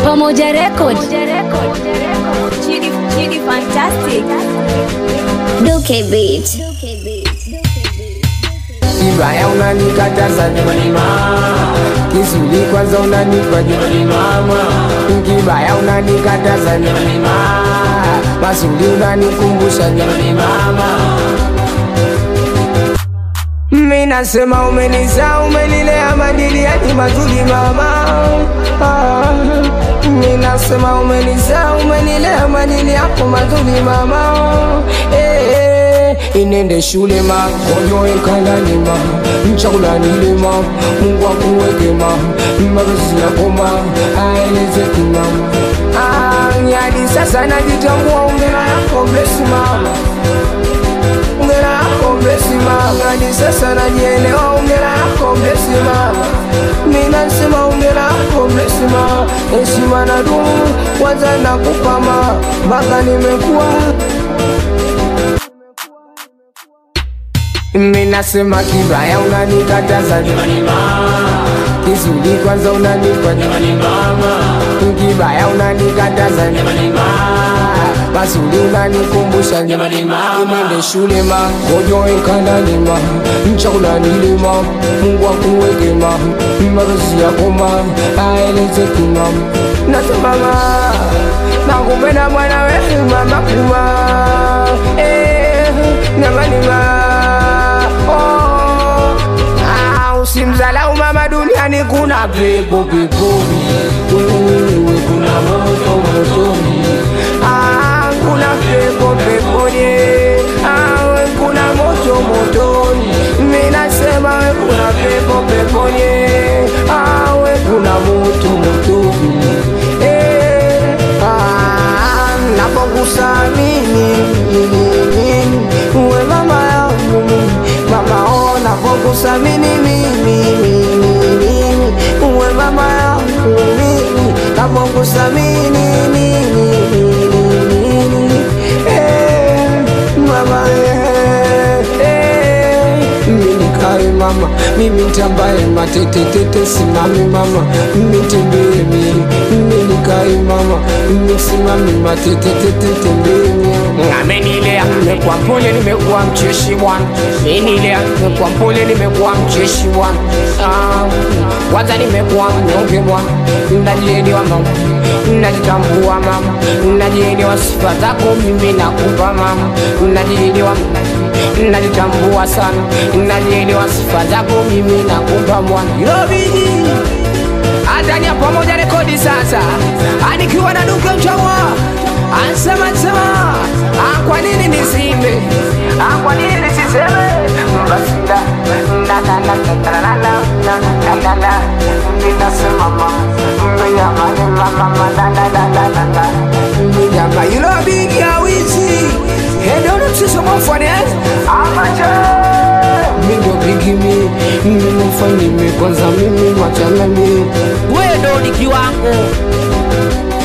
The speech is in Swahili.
Pamoja Record. Chidi, Chidi Fantastic. Duke Beat. Kibaya unanikataza jamani mama, kizuri kwanza unanipa jamani mama, kibaya unanikataza jamani mama, mazuri unanikumbusha jamani mama. Mimi nasema umenizaa, umenilea madili yani mazuri mama. Ah, Mimi nasema umenizaa, umenilea madili yako mazuri mama. Eh, eh, inende shule ma konyo enkandani ma chakula nile ma Mungu akuweke ma mapenzi yako ma aeleze kima Ah, hadi sasa najitambua, ongera yako bless mama ongera yako blesi mama, hadi sasa najielewa. Ongera yako blesi mama, mimi nasema ongera yako blesi mama, heshima na dumu kwanza nakupa mama, mpaka nimekuwa mimi nasema kibaya unanikataza jamani mama, kizuri kwanza unanipa jamani mama, kibaya unanikataza jamani mama, mazuri unanikumbusha jamani mama, nende shule ma ngojo enkandani ma chakula nile ma Mungu akuweke ma mapenzi yako ma aeleze kima nasema ma nakupenda mwana wewe mama kuma eh jamani ma oh, ah, usimzalau mama duniani kuna pepo peponi wewe kuna moto motoni ah, kuna pepo peponi ah, we kuna moto motoni mimi nasema we kuna pepo peponi ah, we kuna moto motoni eh, ah, napokusamini uwe mama yangu mama oh, napokusamini mimi mimi uwe mama yangu mimi napokusamini mimi eh, mama eh, eh, mimi kae mama mimi ntambaye matetetete simami mama mimi tembee mimi mimi kae mama mimi simami matetetete tembee amenilea nimekuwa mpole nimekuwa mcheshi bwana menilea nimekuwa mpole nimekuwa mcheshi bwana Ah, kwanza nimekuwa mnyonge bwana najielewa mama najitambua mama najielewa sifa zako mimi nakupa mama najielewa najitambua sana najielewa sifa zako mimi nakupa mwana Yobidi Adania pamoja rekodi sasa anikiwa na duke mchawa ansema sema ah, kwa nini nisimbe ah, kwa nini nisiseme basi da na na na na na na na na na na ninasema mama mnyama ni mama na na na na na na mnyama you know big ya wizi hedo msisi mwafane amacha mindo bigi mi mimi mfanye mi kwanza mimi machana mi wewe ndo ni kiwango